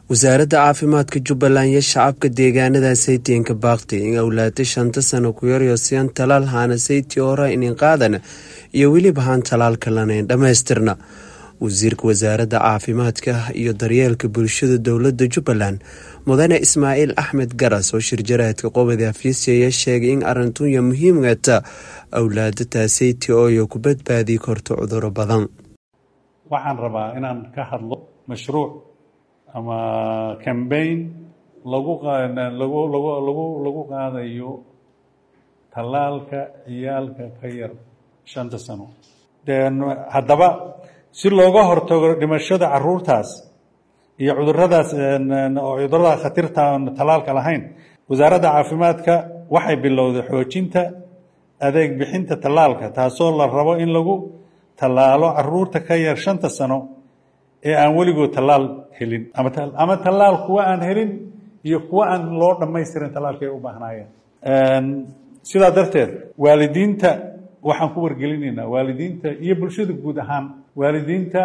wasaaradda caafimaadka jubbaland iyo shacabka deegaanada saytiinka baaqti in awlaada shanta sano ku yaryosiyan talaal haana sayti hora inin qaadan iyo weliba haan talaalka lanayn dhammaystirna wasiirka wasaaradda caafimaadka iyo daryeelka bulshada dowladda jubbaland mudane ismaaciil axmed garas oo shirjaraadka qobadi afiisaya sheegay in arintunya muhiimgata awlaada taasayti ooyo ku badbaadi korto cuduro badan waxaan rabaa inaan ka hadlo mashruuc ama cambaign lagu lagu lagu lagu lagu qaadayo tallaalka ciyaalka ka yar shanta sano haddaba si looga hortago dhimashada caruurtaas iyo cuduradaas oo cudurada khatirta aan tallaalka lahayn wasaaradda caafimaadka waxay bilowday xoojinta adeeg bixinta tallaalka taasoo la rabo in lagu tallaalo caruurta ka yar shanta sano ee aan weligood tallaal helin ama tallaal kuwa aan helin iyo kuwa aan loo dhammaystirin tallaalka ay u baahnaayeen sidaa darteed waalidiinta waxaan ku wargelinaynaa waalidiinta iyo bulshada guud ahaan waalidiinta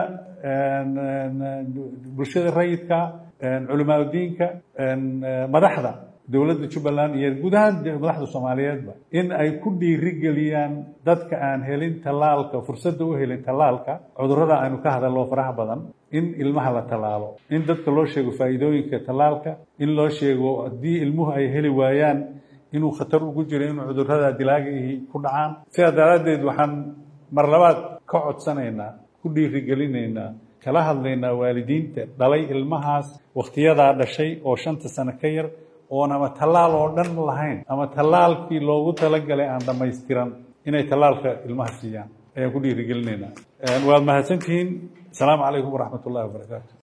bulshada rayidka culimaadudiinka madaxda dowladda jubbaland iyo guud ahaan madaxda soomaaliyeedba in ay ku dhiirigeliyaan dadka aan helin tallaalka fursadda u helin tallaalka cudurrada aynu ka hadallo faraha badan in ilmaha la tallaalo in dadka loo sheego faa'iidooyinka tallaalka in loo sheego haddii ilmuhu ay heli waayaan inuu khatar ugu jiro inuu cudurrada dilaagaihi ku dhacaan sidaa daraaddeed waxaan mar labaad ka codsanaynaa ku dhiirigelinaynaa kala hadlaynaa waalidiinta dhalay ilmahaas wakhtiyadaa dhashay oo shanta sano ka yar oon ama tallaal oo dhan lahayn ama tallaalkii loogu talagalay aan dhammaystiran inay tallaalka ilmaha siiyaan ayaan ku dhiirigelinaynaa waad mahadsantihiin asalaamu calaykum waraxmat ullahi wabarakaatu